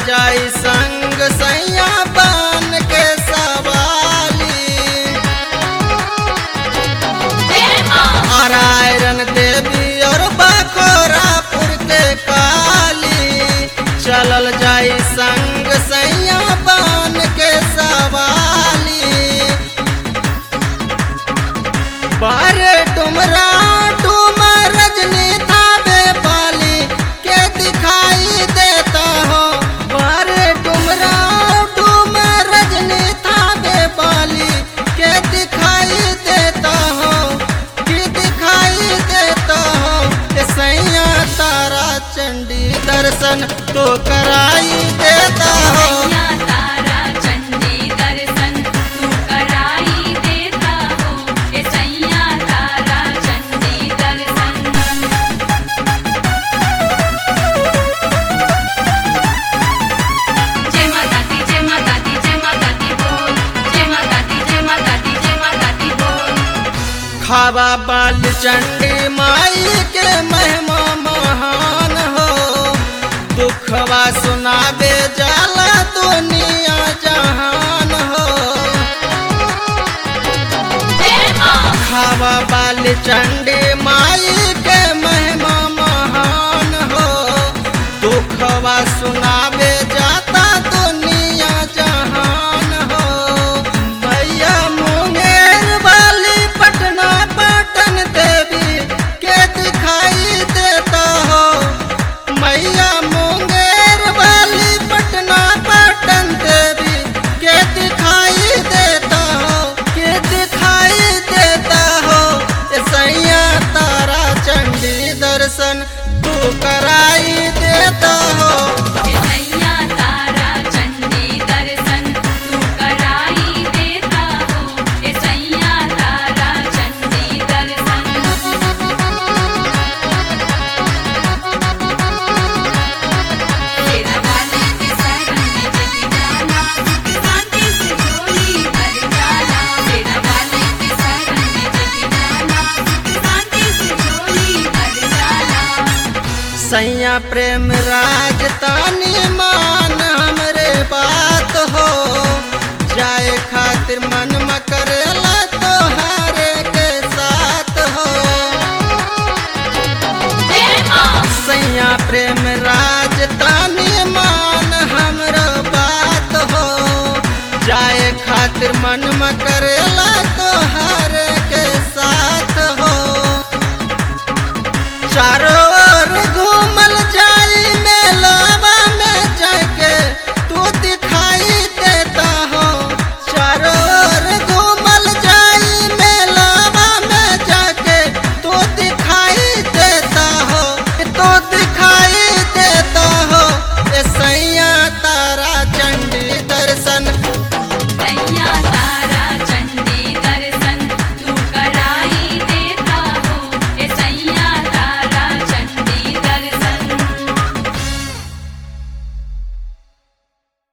जाई संग सैया बन के सवाली नारायण देवी और बखोरापुर के काली चलल जाई संग सैया बन के सवाली बारे डुमरा डुमर रजनी थावे पाली के दिखाई देता हो बारे डुमरा डुमर रजनी थावे पाली के दिखाई देता हो कि दिखाई देता हो ए सैया तारा चंडी दर्शन तो कराई देता हो सैया तारा चंडी दर्शन तू कराई देता हो ए सैया तारा चंडी दर्शन जय माता दी जय माता दी जय माता दी बोल जय माता दी जय माता दी जय माता दी बोल खावा बाल चंडी माई के महिमा महान हो दुखवा सुनाबे जाला दुनिया जहान हो जय मां खावा बाल चंडी माई के महिमा महान हो दुखवा सुनाबे जाता दुनिया जहान हो भैया मुंगेर वाली पटना पटन देवी के दिखाई देता हो मैया मुंगेर वाली पटना पटन देवी के दिखाई देता हो के दिखाई देता हो ए सैया तारा चंडी दर्शन तू कराई देता हो ए सैया तारा चंडी दर्शन तू कराई देता हो ए सैया तारा चंडी दर्शन तेरा वाले के शरण में जग जाना शांति से झोली भर जाना तेरा वाले के शरण में जग जाना शांति से झोली भर जाना सैया प्रेम राज तानी मान हमरे बात हो जाए खातिर मन में करेला तोहारे के साथ हो जय मां सैया प्रेम राज तानी मान हमरो बात हो जाए खातिर मन में करेला तोहारे के साथ हो चारों